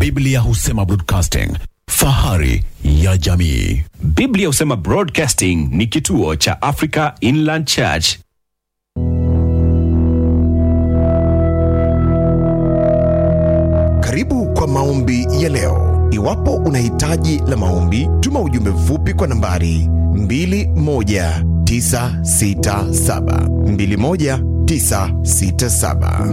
Biblia husema broadcasting, fahari ya jamii. Biblia husema Broadcasting ni kituo cha Africa Inland Church. Karibu kwa maombi ya leo. Iwapo una hitaji la maombi, tuma ujumbe mfupi kwa nambari 21967 21967.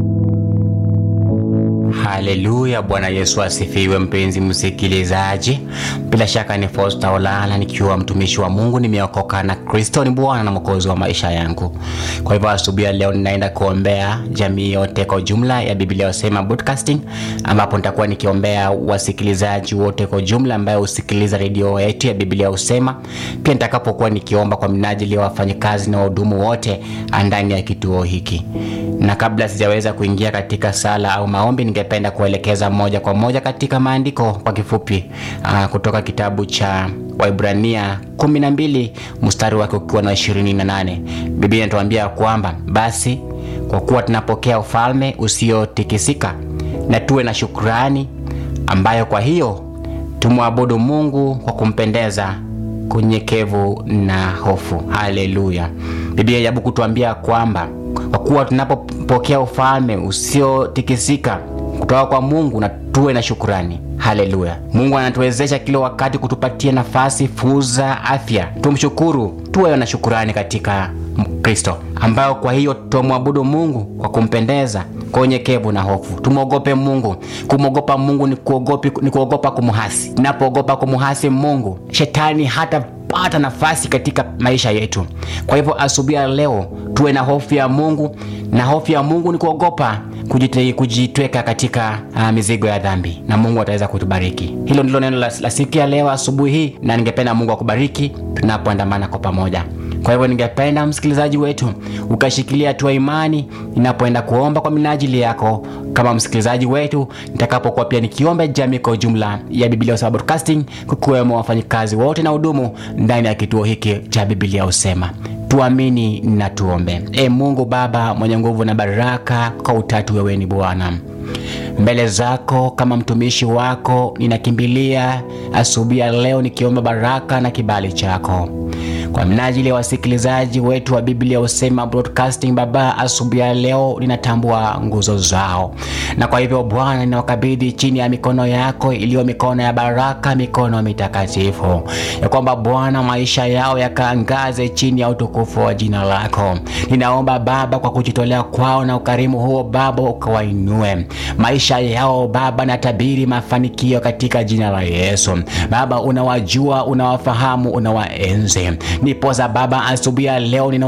Haleluya! Bwana Yesu asifiwe. Mpenzi msikilizaji, bila shaka ni Fosta Olala nikiwa mtumishi wa Mungu, nimeokoka na Kristo ni Bwana na Mwokozi wa maisha yangu. Kwa hivyo asubuhi ya leo ninaenda kuombea jamii yote kwa jumla ya Biblia Husema Broadcasting, ambapo nitakuwa nikiombea wasikilizaji wote kwa jumla ambayo husikiliza redio yetu ya Biblia Husema. Pia nitakapokuwa nikiomba kwa minajili ya wafanyakazi na wahudumu wote ndani ya kituo hiki na kabla sijaweza kuingia katika sala au maombi, ningependa kuelekeza moja kwa moja katika maandiko kwa kifupi aa, kutoka kitabu cha Waibrania 12 mstari wake ukiwa na 28. Biblia inatuambia kwamba basi kwa kuwa tunapokea ufalme usiotikisika na tuwe na shukrani, ambayo kwa hiyo tumwabudu Mungu kwa kumpendeza kunyekevu na hofu. Haleluya! Biblia yabu kutuambia kwamba kwa kuwa tunapopokea ufalme usiotikisika kutoka kwa Mungu na tuwe na shukurani. Haleluya! Mungu anatuwezesha kila wakati kutupatia nafasi, fursa, afya. Tumshukuru, tuwe na shukurani katika Kristo, ambayo kwa hiyo tumwabudu Mungu kwa kumpendeza kwa unyekevu na hofu. Tumwogope Mungu. Kumwogopa Mungu ni kuogopi, ni kuogopa kumuhasi. Napoogopa kumuhasi Mungu, shetani hata pata nafasi katika maisha yetu. Kwa hivyo asubuhi ya leo tuwe na hofu ya Mungu, na hofu ya Mungu ni kuogopa kujite, kujitweka katika uh, mizigo ya dhambi, na Mungu ataweza kutubariki. Hilo ndilo neno la, la siku ya leo asubuhi hii, na ningependa Mungu akubariki tunapoandamana kwa pamoja. Kwa hivyo ningependa msikilizaji wetu ukashikilia hatua imani ninapoenda kuomba kwa minajili yako kama msikilizaji wetu, nitakapokuwa pia nikiomba jamii kwa ujumla ya Biblia Husema Broadcasting, kukiwemo wafanyikazi wote na hudumu ndani ya kituo hiki cha Biblia Husema. Tuamini na tuombe. E Mungu Baba mwenye nguvu na baraka, kwa utatu wewe ni Bwana mbele zako kama mtumishi wako ninakimbilia asubuhi ya leo nikiomba baraka na kibali chako kwa minajili ya wasikilizaji wetu wa Biblia Husema Broadcasting. Baba, asubuhi ya leo ninatambua nguzo zao, na kwa hivyo Bwana, ninawakabidhi chini ya mikono yako iliyo mikono ya baraka, mikono mitakatifu, ya kwamba Bwana, maisha yao yakaangaze chini ya utukufu wa jina lako. Ninaomba Baba, kwa kujitolea kwao na ukarimu huo Baba, ukawainue maisha yao Baba, na tabiri mafanikio katika jina la Yesu. Baba, unawajua, unawafahamu, unawaenzi. Nipoza Baba, asubuhi ya leo nina